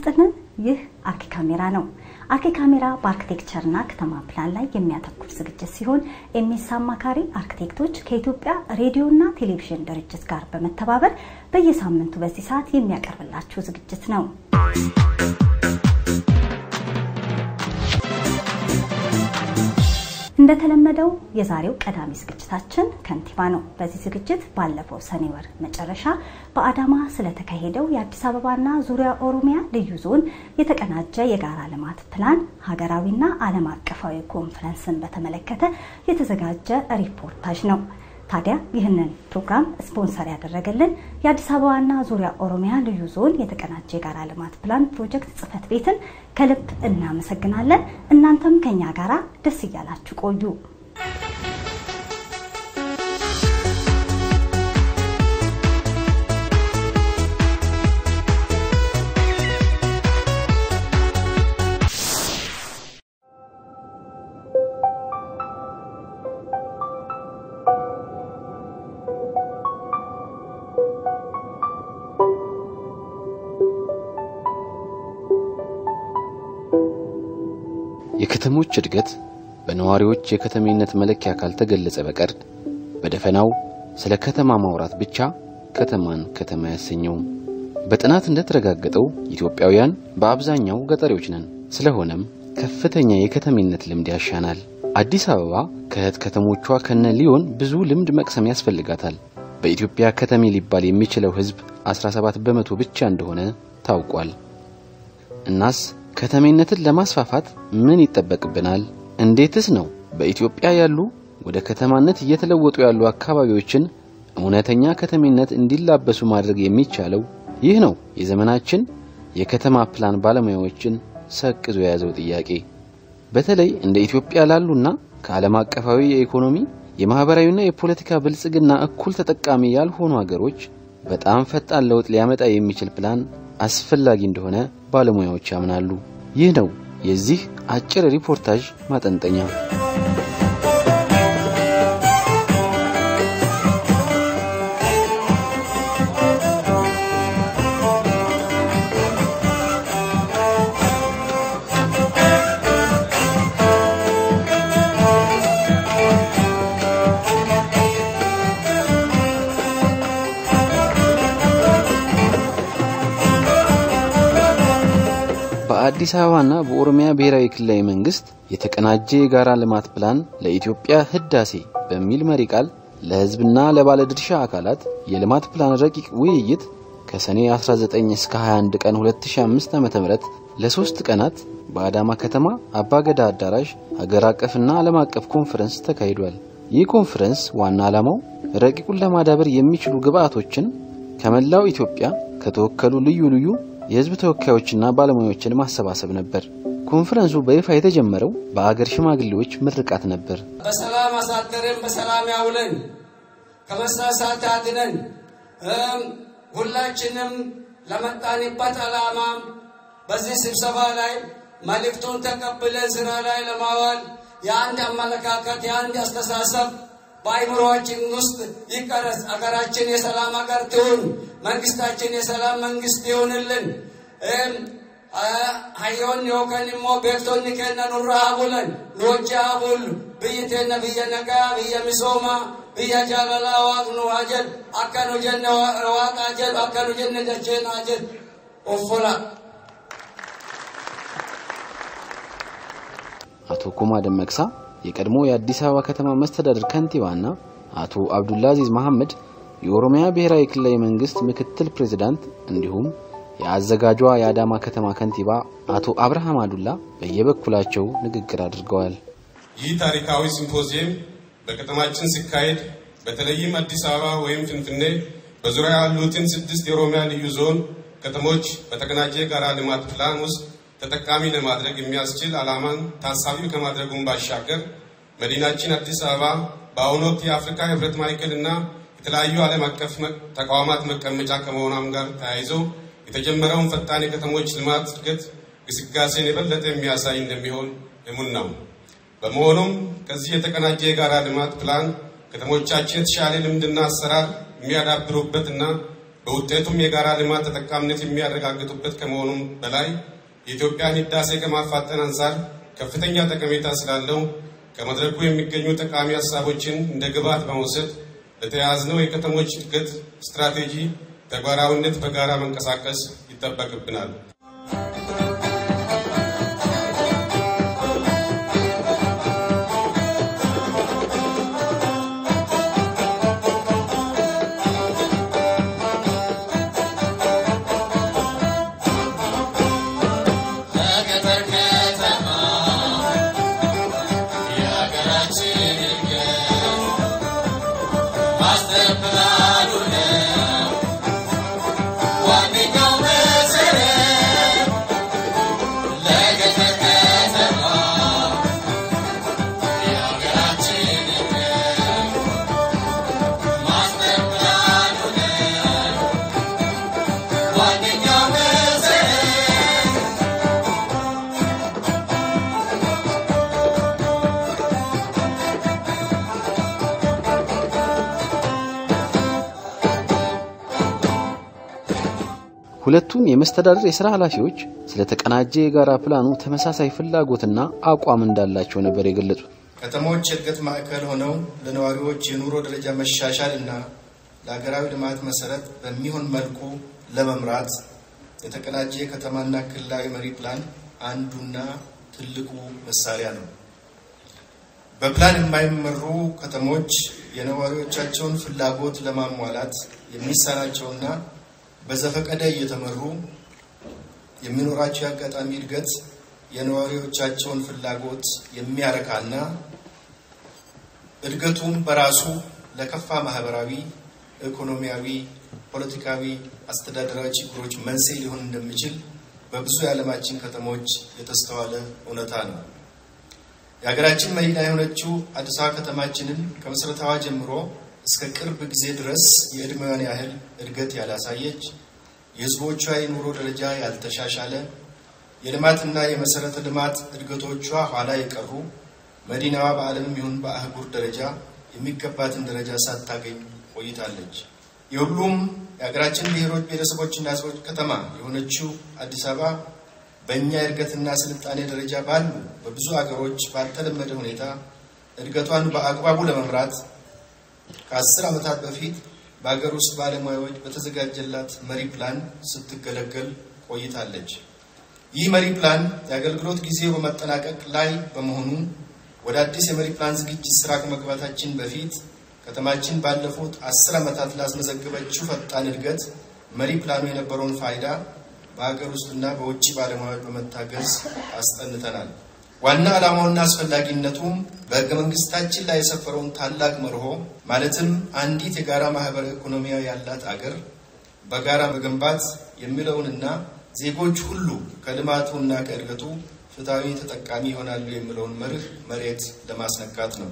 ይስጥልን። ይህ አርኪ ካሜራ ነው። አርኪ ካሜራ በአርክቴክቸርና ከተማ ፕላን ላይ የሚያተኩር ዝግጅት ሲሆን ኤምኤስ አማካሪ አርክቴክቶች ከኢትዮጵያ ሬዲዮና ቴሌቪዥን ድርጅት ጋር በመተባበር በየሳምንቱ በዚህ ሰዓት የሚያቀርብላችሁ ዝግጅት ነው። እንደተለመደው የዛሬው ቀዳሚ ዝግጅታችን ከንቲባ ነው። በዚህ ዝግጅት ባለፈው ሰኔ ወር መጨረሻ በአዳማ ስለተካሄደው የአዲስ አበባና ዙሪያ ኦሮሚያ ልዩ ዞን የተቀናጀ የጋራ ልማት ፕላን ሀገራዊና ዓለም አቀፋዊ ኮንፈረንስን በተመለከተ የተዘጋጀ ሪፖርታጅ ነው። ታዲያ ይህንን ፕሮግራም ስፖንሰር ያደረገልን የአዲስ አበባና ዙሪያ ኦሮሚያ ልዩ ዞን የተቀናጀ የጋራ ልማት ፕላን ፕሮጀክት ጽሕፈት ቤትን ከልብ እናመሰግናለን። እናንተም ከኛ ጋራ ደስ እያላችሁ ቆዩ። የከተሞች እድገት በነዋሪዎች የከተሜነት መለኪያ ካልተገለጸ በቀር በደፈናው ስለ ከተማ ማውራት ብቻ ከተማን ከተማ ያሰኘውም። በጥናት እንደተረጋገጠው ኢትዮጵያውያን በአብዛኛው ገጠሬዎች ነን። ስለሆነም ከፍተኛ የከተሜነት ልምድ ያሻናል። አዲስ አበባ ከእህት ከተሞቿ ከነ ሊዮን ብዙ ልምድ መቅሰም ያስፈልጋታል። በኢትዮጵያ ከተሜ ሊባል የሚችለው ሕዝብ 17 በመቶ ብቻ እንደሆነ ታውቋል። እናስ ከተሜነትን ለማስፋፋት ምን ይጠበቅብናል? እንዴትስ ነው በኢትዮጵያ ያሉ ወደ ከተማነት እየተለወጡ ያሉ አካባቢዎችን እውነተኛ ከተሜነት እንዲላበሱ ማድረግ የሚቻለው? ይህ ነው የዘመናችን የከተማ ፕላን ባለሙያዎችን ሰቅዞ የያዘው ጥያቄ። በተለይ እንደ ኢትዮጵያ ላሉና ከዓለም አቀፋዊ የኢኮኖሚ የማህበራዊና የፖለቲካ ብልጽግና እኩል ተጠቃሚ ያልሆኑ ሀገሮች በጣም ፈጣን ለውጥ ሊያመጣ የሚችል ፕላን አስፈላጊ እንደሆነ ባለሙያዎች ያምናሉ። ይህ ነው የዚህ አጭር ሪፖርታጅ ማጠንጠኛ። በአዲስ አበባና በኦሮሚያ ብሔራዊ ክልላዊ መንግስት የተቀናጀ የጋራ ልማት ፕላን ለኢትዮጵያ ህዳሴ በሚል መሪ ቃል ለህዝብና ለባለድርሻ አካላት የልማት ፕላን ረቂቅ ውይይት ከሰኔ 19 እስከ 21 ቀን 2005 ዓ.ም ለሶስት ቀናት በአዳማ ከተማ አባገዳ አዳራሽ ሀገር አቀፍና ዓለም አቀፍ ኮንፈረንስ ተካሂዷል። ይህ ኮንፈረንስ ዋና ዓላማው ረቂቁን ለማዳበር የሚችሉ ግብአቶችን ከመላው ኢትዮጵያ ከተወከሉ ልዩ ልዩ የህዝብ ተወካዮችና ባለሙያዎችን ማሰባሰብ ነበር። ኮንፈረንሱ በይፋ የተጀመረው በአገር ሽማግሌዎች ምርቃት ነበር። በሰላም አሳደረን፣ በሰላም ያውለን፣ ከመሳሳት ያድነን። ሁላችንም ለመጣንበት ዓላማ በዚህ ስብሰባ ላይ መልእክቱን ተቀብለን ስራ ላይ ለማዋል የአንድ አመለካከት የአንድ አስተሳሰብ በአይምሮአችን ውስጥ ይቀረጽ። አገራችን የሰላም አገር ትሁን። መንግስታችን የሰላም መንግስት ይሁንልን። hayyoon yookaan immoo beektonni keenya nurraa bulan nu hojii haa bullu biyyi teenya biyya nagaa biyya misoomaa biyya jaalalaa waaqni nu haa jedhu akka nu jenne waaqa haa jedhu akka nu jenne dacheen haa jedhu uffola. አቶ ኩማ ደመቅሳ የቀድሞ የአዲስ አበባ ከተማ መስተዳድር ከንቲባና አቶ አብዱልአዚዝ መሐመድ የኦሮሚያ ብሔራዊ ክልላዊ መንግስት ምክትል ፕሬዝዳንት እንዲሁም የአዘጋጇ የአዳማ ከተማ ከንቲባ አቶ አብርሃም አዱላ በየበኩላቸው ንግግር አድርገዋል። ይህ ታሪካዊ ሲምፖዚየም በከተማችን ሲካሄድ በተለይም አዲስ አበባ ወይም ፍንፍኔ በዙሪያ ያሉትን ስድስት የኦሮሚያ ልዩ ዞን ከተሞች በተቀናጀ የጋራ ልማት ፕላን ውስጥ ተጠቃሚ ለማድረግ የሚያስችል ዓላማን ታሳቢ ከማድረጉም ባሻገር መዲናችን አዲስ አበባ በአሁኑ ወቅት የአፍሪካ ህብረት ማዕከልና የተለያዩ ዓለም አቀፍ ተቋማት መቀመጫ ከመሆኗም ጋር ተያይዞ የተጀመረውን ፈጣን የከተሞች ልማት እድገት ግስጋሴን የበለጠ የሚያሳይ እንደሚሆን እሙን ነው። በመሆኑም ከዚህ የተቀናጀ የጋራ ልማት ፕላን ከተሞቻችን የተሻለ ልምድና አሰራር የሚያዳብሩበትና በውጤቱም የጋራ ልማት ተጠቃሚነት የሚያረጋግጡበት ከመሆኑም በላይ የኢትዮጵያን ህዳሴ ከማፋጠን አንጻር ከፍተኛ ጠቀሜታ ስላለው ከመድረኩ የሚገኙ ጠቃሚ ሀሳቦችን እንደ ግብዓት በመውሰድ ለተያያዝነው የከተሞች እድገት ስትራቴጂ ተግባራዊነት በጋራ መንቀሳቀስ ይጠበቅብናል። ሁለቱም የመስተዳድር የሥራ ኃላፊዎች ስለ ተቀናጀ የጋራ ፕላኑ ተመሳሳይ ፍላጎትና አቋም እንዳላቸው ነበር የገለጹት። ከተሞች የእድገት ማዕከል ሆነው ለነዋሪዎች የኑሮ ደረጃ መሻሻል እና ለሀገራዊ ልማት መሰረት በሚሆን መልኩ ለመምራት የተቀናጀ የከተማና ክልላዊ መሪ ፕላን አንዱና ትልቁ መሳሪያ ነው። በፕላን የማይመሩ ከተሞች የነዋሪዎቻቸውን ፍላጎት ለማሟላት የሚሳናቸውና በዘፈቀደ እየተመሩ የሚኖራቸው የአጋጣሚ እድገት የነዋሪዎቻቸውን ፍላጎት የሚያረካና እድገቱም በራሱ ለከፋ ማህበራዊ፣ ኢኮኖሚያዊ፣ ፖለቲካዊ፣ አስተዳደራዊ ችግሮች መንስኤ ሊሆን እንደሚችል በብዙ የዓለማችን ከተሞች የተስተዋለ እውነታ ነው። የሀገራችን መዲና የሆነችው አዲስ አበባ ከተማችንን ከመሰረታዋ ጀምሮ እስከ ቅርብ ጊዜ ድረስ የዕድሜዋን ያህል እድገት ያላሳየች፣ የህዝቦቿ የኑሮ ደረጃ ያልተሻሻለ፣ የልማትና የመሰረተ ልማት እድገቶቿ ኋላ የቀሩ፣ መዲናዋ በዓለምም ይሁን በአህጉር ደረጃ የሚገባትን ደረጃ ሳታገኝ ቆይታለች። የሁሉም የሀገራችን ብሔሮች ብሔረሰቦችና ህዝቦች ከተማ የሆነችው አዲስ አበባ በእኛ የእድገትና ስልጣኔ ደረጃ ባሉ በብዙ ሀገሮች ባልተለመደ ሁኔታ እድገቷን በአግባቡ ለመምራት ከአስር ዓመታት በፊት በሀገር ውስጥ ባለሙያዎች በተዘጋጀላት መሪ ፕላን ስትገለገል ቆይታለች። ይህ መሪ ፕላን የአገልግሎት ጊዜው በመጠናቀቅ ላይ በመሆኑ ወደ አዲስ የመሪ ፕላን ዝግጅት ስራ ከመግባታችን በፊት ከተማችን ባለፉት አስር ዓመታት ላስመዘገበችው ፈጣን እድገት መሪ ፕላኑ የነበረውን ፋይዳ በሀገር ውስጥና በውጭ ባለሙያዎች በመታገዝ አስጠንተናል። ዋና ዓላማውና አስፈላጊነቱም በሕገ መንግስታችን ላይ የሰፈረውን ታላቅ መርሆ ማለትም አንዲት የጋራ ማህበራዊ ኢኮኖሚያዊ ያላት አገር በጋራ መገንባት የሚለውንና ዜጎች ሁሉ ከልማቱና ከእድገቱ ፍትሐዊ ተጠቃሚ ይሆናሉ የሚለውን መርህ መሬት ለማስነካት ነው።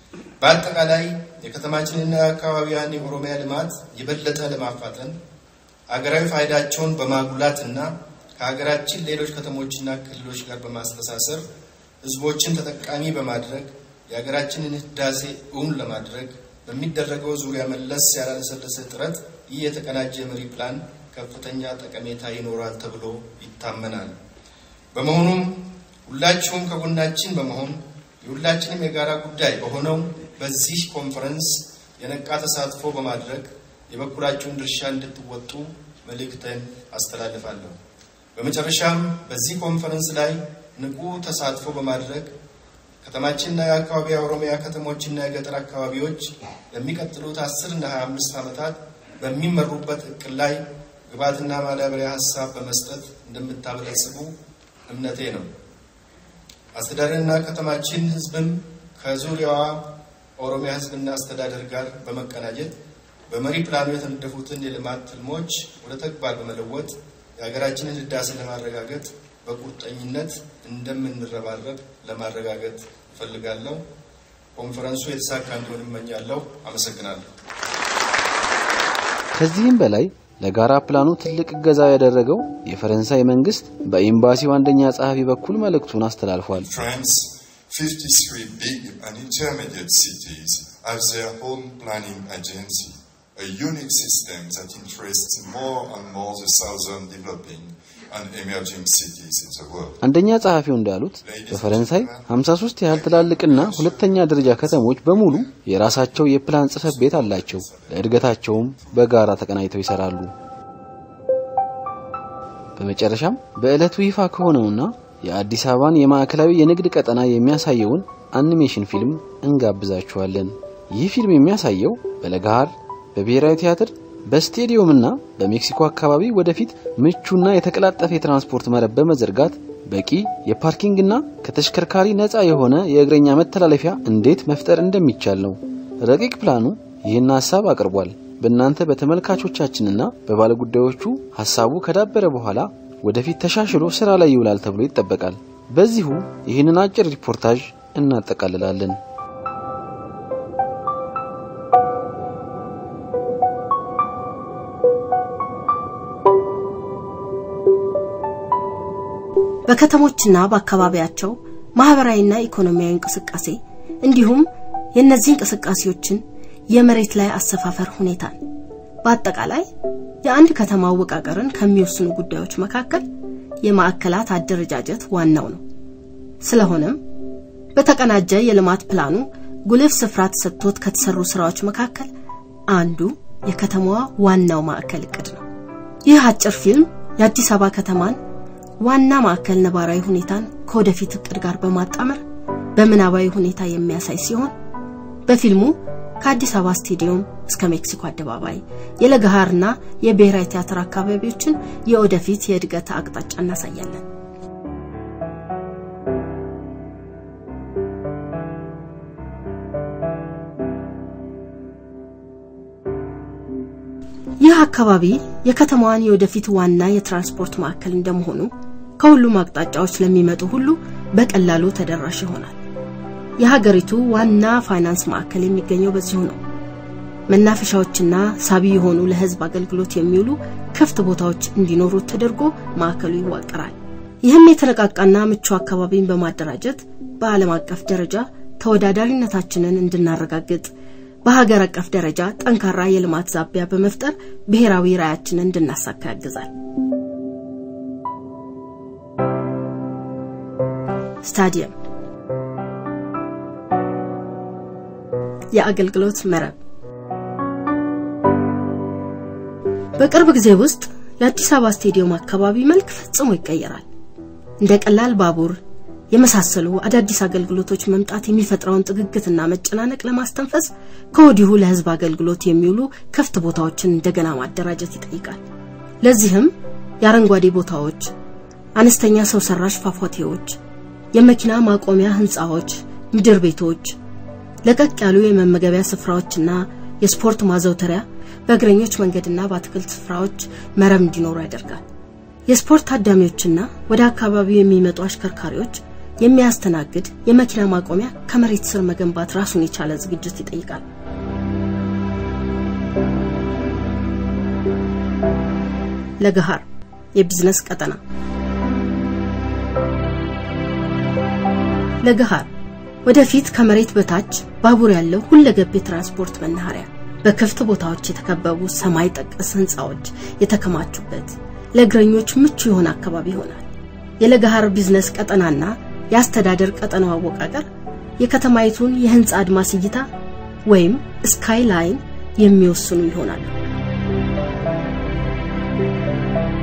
በአጠቃላይ የከተማችንና የአካባቢያን የኦሮሚያ ልማት የበለጠ ለማፋጠን አገራዊ ፋይዳቸውን በማጉላትና ከሀገራችን ሌሎች ከተሞችና ክልሎች ጋር በማስተሳሰር ህዝቦችን ተጠቃሚ በማድረግ የሀገራችንን ህዳሴ እውን ለማድረግ በሚደረገው ዙሪያ መለስ ያላለሰለሰ ጥረት ይህ የተቀናጀ መሪ ፕላን ከፍተኛ ጠቀሜታ ይኖራል ተብሎ ይታመናል። በመሆኑም ሁላችሁም ከጎናችን በመሆን የሁላችንም የጋራ ጉዳይ በሆነው በዚህ ኮንፈረንስ የነቃ ተሳትፎ በማድረግ የበኩላችሁን ድርሻ እንድትወጡ መልእክተን አስተላልፋለሁ። በመጨረሻም በዚህ ኮንፈረንስ ላይ ንቁ ተሳትፎ በማድረግ ከተማችንና የአካባቢ የኦሮሚያ ከተሞችና የገጠር አካባቢዎች ለሚቀጥሉት አስር እና ሀያ አምስት ዓመታት በሚመሩበት እቅድ ላይ ግብዓትና ማዳበሪያ ሀሳብ በመስጠት እንደምታበለጽጉ እምነቴ ነው። አስተዳደርና ከተማችን ህዝብም ከዙሪያዋ ኦሮሚያ ህዝብና አስተዳደር ጋር በመቀናጀት በመሪ ፕላኑ የተነደፉትን የልማት ትልሞች ወደ ተግባር በመለወጥ የሀገራችንን ህዳሴ ለማረጋገጥ በቁርጠኝነት እንደምንረባረብ ለማረጋገጥ እፈልጋለሁ። ኮንፈረንሱ የተሳካ እንዲሆን እመኛለሁ። አመሰግናለሁ። ከዚህም በላይ ለጋራ ፕላኑ ትልቅ እገዛ ያደረገው የፈረንሳይ መንግስት በኤምባሲው አንደኛ ጸሐፊ በኩል መልእክቱን አስተላልፏል። France, 53 big and intermediate cities have their own planning agency, a unique system that interests more and more the southern developing and emerging cities in the world. አንደኛ ጸሐፊው እንዳሉት በፈረንሳይ 53 ያህል ትላልቅና ሁለተኛ ደረጃ ከተሞች በሙሉ የራሳቸው የፕላን ጽሕፈት ቤት አላቸው። ለእድገታቸውም በጋራ ተቀናጅተው ይሰራሉ። በመጨረሻም በዕለቱ ይፋ ከሆነውና የአዲስ አበባን የማዕከላዊ የንግድ ቀጠና የሚያሳየውን አኒሜሽን ፊልም እንጋብዛችኋለን። ይህ ፊልም የሚያሳየው በለጋሃር በብሔራዊ ቲያትር በስቴዲየምና በሜክሲኮ አካባቢ ወደፊት ምቹና የተቀላጠፈ የትራንስፖርት መረብ በመዘርጋት በቂ የፓርኪንግና ከተሽከርካሪ ነፃ የሆነ የእግረኛ መተላለፊያ እንዴት መፍጠር እንደሚቻል ነው። ረቂቅ ፕላኑ ይህን ሀሳብ አቅርቧል። በእናንተ በተመልካቾቻችንና በባለጉዳዮቹ ሀሳቡ ከዳበረ በኋላ ወደፊት ተሻሽሎ ስራ ላይ ይውላል ተብሎ ይጠበቃል። በዚሁ ይህንን አጭር ሪፖርታጅ እናጠቃልላለን። በከተሞችና በአካባቢያቸው ማህበራዊና ኢኮኖሚያዊ እንቅስቃሴ እንዲሁም የእነዚህ እንቅስቃሴዎችን የመሬት ላይ አሰፋፈር ሁኔታን በአጠቃላይ የአንድ ከተማ አወቃቀርን ከሚወስኑ ጉዳዮች መካከል የማዕከላት አደረጃጀት ዋናው ነው። ስለሆነም በተቀናጀ የልማት ፕላኑ ጉልህ ስፍራ ተሰጥቶት ከተሰሩ ስራዎች መካከል አንዱ የከተማዋ ዋናው ማዕከል እቅድ ነው። ይህ አጭር ፊልም የአዲስ አበባ ከተማን ዋና ማዕከል ነባራዊ ሁኔታን ከወደፊት እቅድ ጋር በማጣመር በምናባዊ ሁኔታ የሚያሳይ ሲሆን በፊልሙ ከአዲስ አበባ ስቴዲየም እስከ ሜክሲኮ አደባባይ የለገሃርና የብሔራዊ ቲያትር አካባቢዎችን የወደፊት የእድገት አቅጣጫ እናሳያለን። ይህ አካባቢ የከተማዋን የወደፊት ዋና የትራንስፖርት ማዕከል እንደመሆኑ ከሁሉም አቅጣጫዎች ለሚመጡ ሁሉ በቀላሉ ተደራሽ ይሆናል። የሀገሪቱ ዋና ፋይናንስ ማዕከል የሚገኘው በዚሁ ነው። መናፈሻዎችና ሳቢ የሆኑ ለሕዝብ አገልግሎት የሚውሉ ክፍት ቦታዎች እንዲኖሩት ተደርጎ ማዕከሉ ይዋቀራል። ይህም የተነቃቃና ምቹ አካባቢን በማደራጀት በዓለም አቀፍ ደረጃ ተወዳዳሪነታችንን እንድናረጋግጥ በሀገር አቀፍ ደረጃ ጠንካራ የልማት ዛቢያ በመፍጠር ብሔራዊ ራዕያችንን እንድናሳካ ያግዛል። ስታዲየም የአገልግሎት መረብ በቅርብ ጊዜ ውስጥ የአዲስ አበባ ስቴዲየም አካባቢ መልክ ፈጽሞ ይቀየራል። እንደ ቀላል ባቡር የመሳሰሉ አዳዲስ አገልግሎቶች መምጣት የሚፈጥረውን ጥግግትና መጨናነቅ ለማስተንፈስ ከወዲሁ ለሕዝብ አገልግሎት የሚውሉ ክፍት ቦታዎችን እንደገና ማደራጀት ይጠይቃል። ለዚህም የአረንጓዴ ቦታዎች፣ አነስተኛ ሰው ሰራሽ ፏፏቴዎች፣ የመኪና ማቆሚያ ህንፃዎች፣ ምድር ቤቶች፣ ለቀቅ ያሉ የመመገቢያ ስፍራዎችና የስፖርት ማዘውተሪያ በእግረኞች መንገድና በአትክልት ስፍራዎች መረብ እንዲኖሩ ያደርጋል። የስፖርት ታዳሚዎችና ወደ አካባቢው የሚመጡ አሽከርካሪዎች የሚያስተናግድ የመኪና ማቆሚያ ከመሬት ስር መገንባት ራሱን የቻለ ዝግጅት ይጠይቃል። ለገሃር የቢዝነስ ቀጠና ለገሃር ወደፊት ከመሬት በታች ባቡር ያለው ሁለገብ የትራንስፖርት መናኸሪያ በክፍት ቦታዎች የተከበቡ ሰማይ ጠቀስ ህንፃዎች የተከማቹበት ለእግረኞች ምቹ የሆነ አካባቢ ይሆናል። የለገሃር ቢዝነስ ቀጠናና የአስተዳደር ቀጠናው አወቃቀር የከተማይቱን የህንፃ አድማስ እይታ ወይም ስካይ ላይን የሚወስኑ ይሆናሉ።